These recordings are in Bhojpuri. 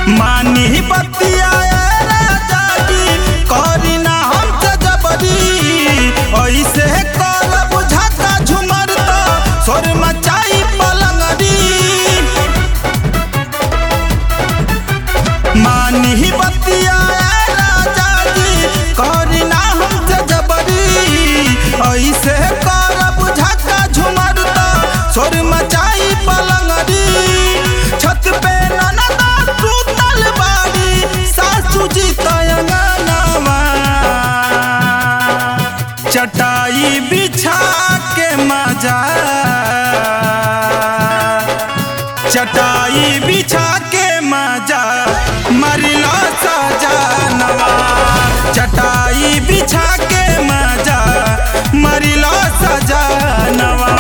मानी बतिया राजा जी करी ना हमसे जबरी ऐसे कर बुझाता झुमर तो सोर मचाई पलंगरी मानी बतिया राजा जी करी ना हमसे जबरी ऐसे कर बुझाता झुमर तो सोर मचाई पलंगरी छत पे ननदा सुतल बाड़ी सासू जी तयंगनावा चटाई बिछा के मजा चटाई बिछा के मजा मरला सजानवा चटाई बिछा के मजा मरला सजानवा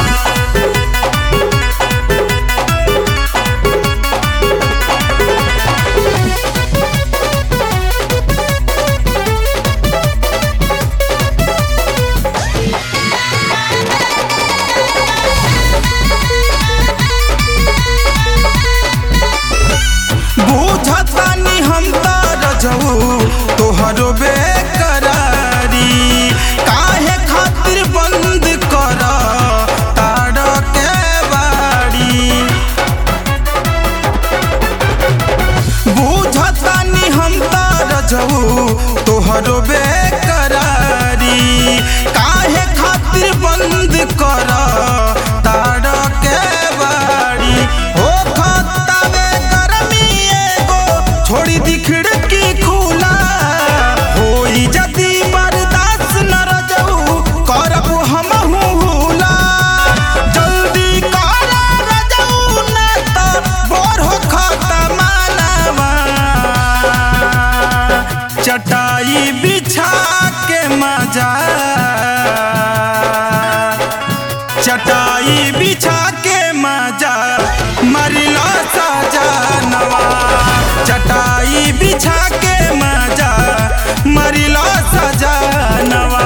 बुझतानी हम तार जाऊ तोहरो बेकरारी काहे खातिर बंद कर तार के बाड़ी बुझतानी हम तार जाऊ तोहरो बेकरारी काहे खातिर बंद कर तार के बाड़ी हो खतावे गरमी एगो छोड़ी दी खिड़की खुला होई जदी बर्दाश्त न रजऊ करब हमहू हुला जल्दी कर रजऊ न त बोर हो खतमानवा चटाई बिछा के मजा चटाई बिछा के मजा मरला सजानवा चटाई बिछा के मजा मरला सजानवा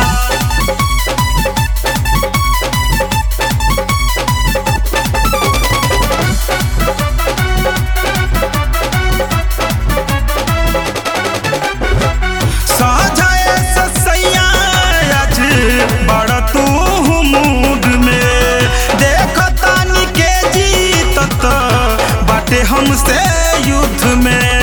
साझाए ससैया आज बड़ तू मूड में देखतानी के जीतत बाटे हमसे युद्ध में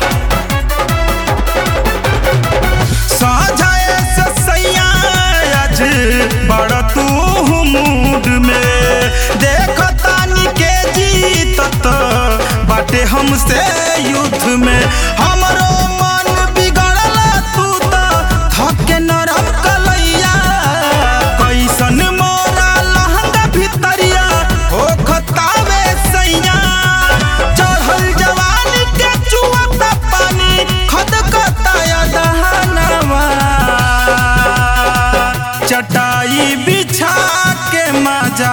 साझाए ससैया आज बड़ तू मूड में देखतानी के जीतत बाटे हमसे युद्ध में हमरो मन बिगड़ल तू त थके नरम कलैया कैसन मोरा लहंगा भितरिया हो खतावे सैया चढ़ल जवानी के चुअता पानी खद कताया दहनवा चटाई बिछा के मजा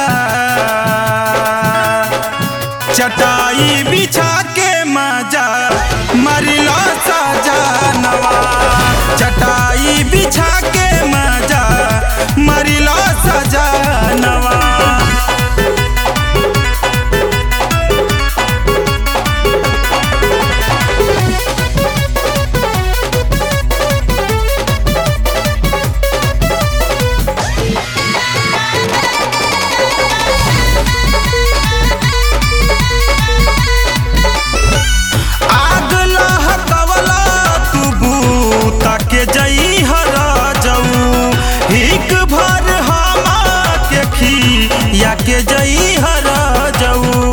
चटाई बिछा के मजा मरला सजानवा चटाई बिछा के मजा मरला सजानवा आग लहकवला तू बूता के जई हर जाऊ हिक भर हमा के खिया के जई हर जाऊ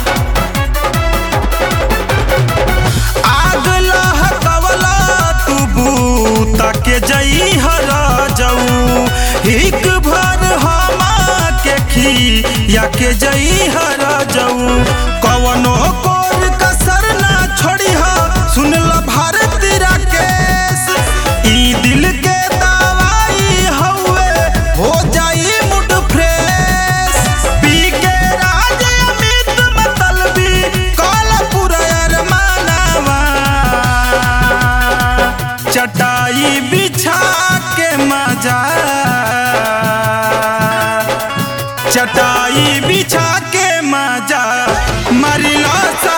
आग लहकवला तू बूता के जई हर जाऊ हिक भर हमा के खिया के जई हर जाऊ कवनो कोर कसर ना छोड़ी हा सुन ल भारती राकेश ई दिल के दवाई हउए हो जाई मूड फ्रेश पी के राज अमित मतलबी काला पूरा अरमानवा चटाई बिछा के मजा चटाई बिछा के मजा मरला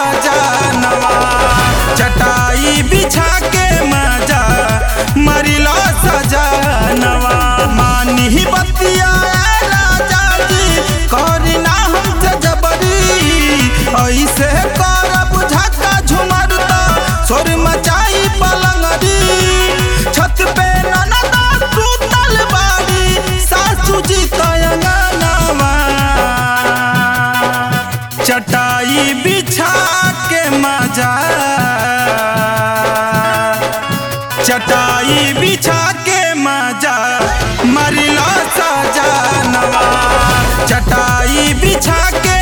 चटाई बिछा के मजा मरिलो सजनवा मानी बतिया राजा जी करी ना हमसे जबरी ऐसे करब झक्का झुमर त सोर मचाई पलंगरी छत पे ननद सुतल बाड़ी सासू जी तयंगनवा चटाई बिछा के मजा चटाई बिछा के मजा मरिला सजनवा चटाई बिछा के